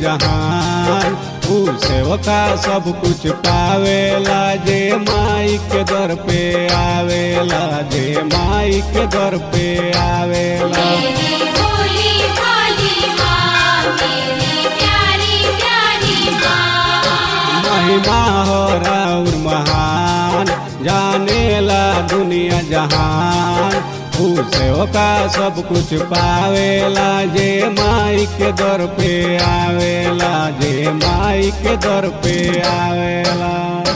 जहान ऊ सेवका सब कुछ पावेला जे माई के दर पे आवेला जे माई के दर पे आवेला मेरी भोली भाली माँ मेरी प्यारी प्यारी माँ महिमा हो राउर महान जानेला दुनिया जहान ऊ सेवका सब कुछ पावेला जे माई के दर पे आवेला जे माई के दर पे आवेला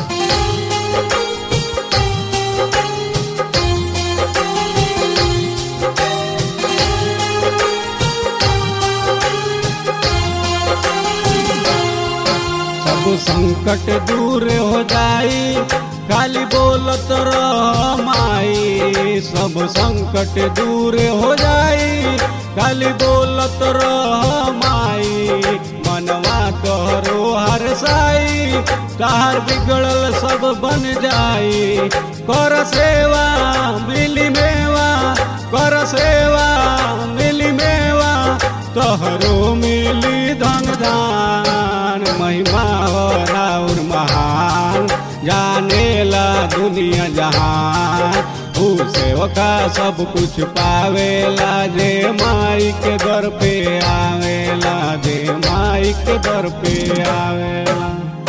सब संकट दूर हो जाई खाली बोलत रह माई सब संकट दूर हो जाई खाली बोलत रह माई मनवा तोहरो हर साई तार बिगड़ल सब बन जाई कर सेवा मिली मेवा कर सेवा मिली मेवा तोहरो मिली धन दान महिमा हो राउर महान जानेला दुनिया जहान ऊ सेवका सब कुछ पावेला जे माई के दर पे आवेला जे माई के दर पे आवेला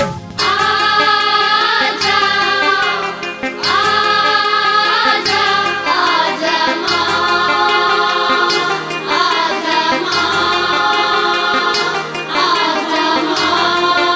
आजा आजा आजा माँ आजा माँ आजा माँ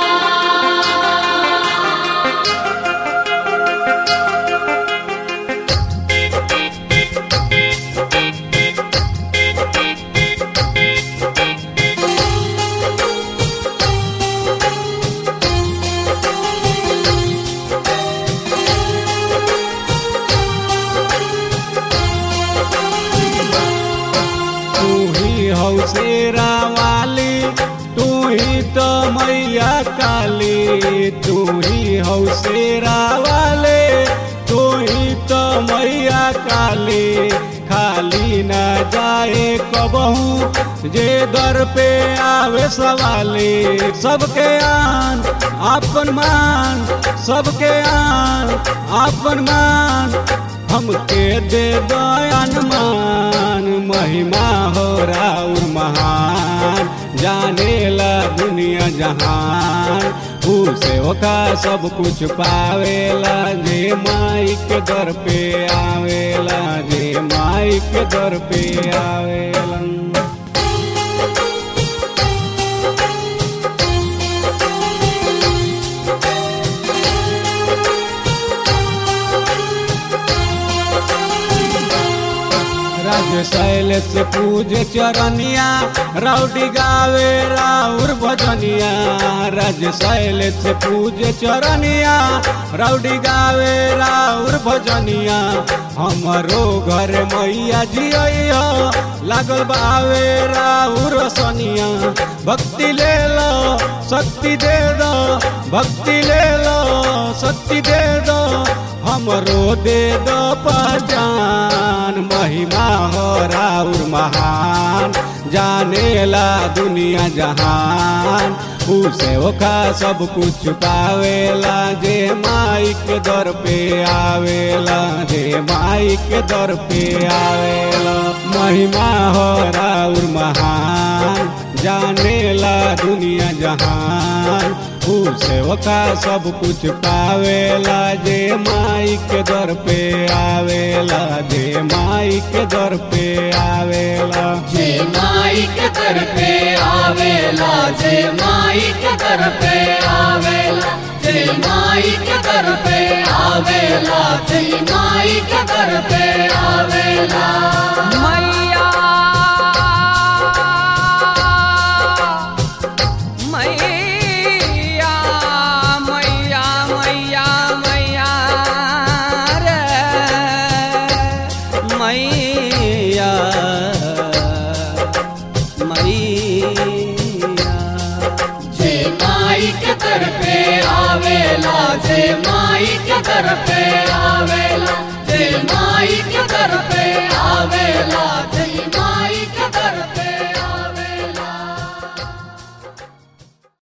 तू ही हौ शेरा वाली तू ही तो मैया काली तू ही हौ शेरा वाले तू ही तो मैया काली खाली न जाए कबहू जे दर पे आवे सवाली सबके आन आपन मान सबके आन आपन मान हमके दे दयान मान महिमा हो राउर महान जानेला दुनिया जहान ऊ सेवका सब कुछ पावेला जे माई के दर पे आवेला जे माई के दर पे आवेला राज शैल से पूजे चरनिया राउडी गावे राउर भजनिया राज शैल से पूजे चरनिया राउडी गावे राउर भजनिया हमरो घर मैया जिया लागल बावे राउर सनिया भक्ति ले लो शक्ति दे दो भक्ति ले लो शक्ति दे दो हमरो दे दो पहचान महिमा हो राउर महान जानेला दुनिया जहान ऊ सेवका सब कुछ पावेला जे माई के दर पे आवेला जे माई के दर पे आवेला महिमा हो राउर महान जानेला दुनिया जहान ऊ सेवका सब कुछ पावेला जे माई के दर पे आवेला जे माई के दर पे आवेला जे माई के दर पे आवेला जे माई के दर पे आवेला जे माई के दर पे आवेला जे माई के दर पे आवेला मैया मैया मैया मैया मैया रे मैया मैया जे माई के दर पे आवेला जे माई के दर पे आवेला जे माई के दर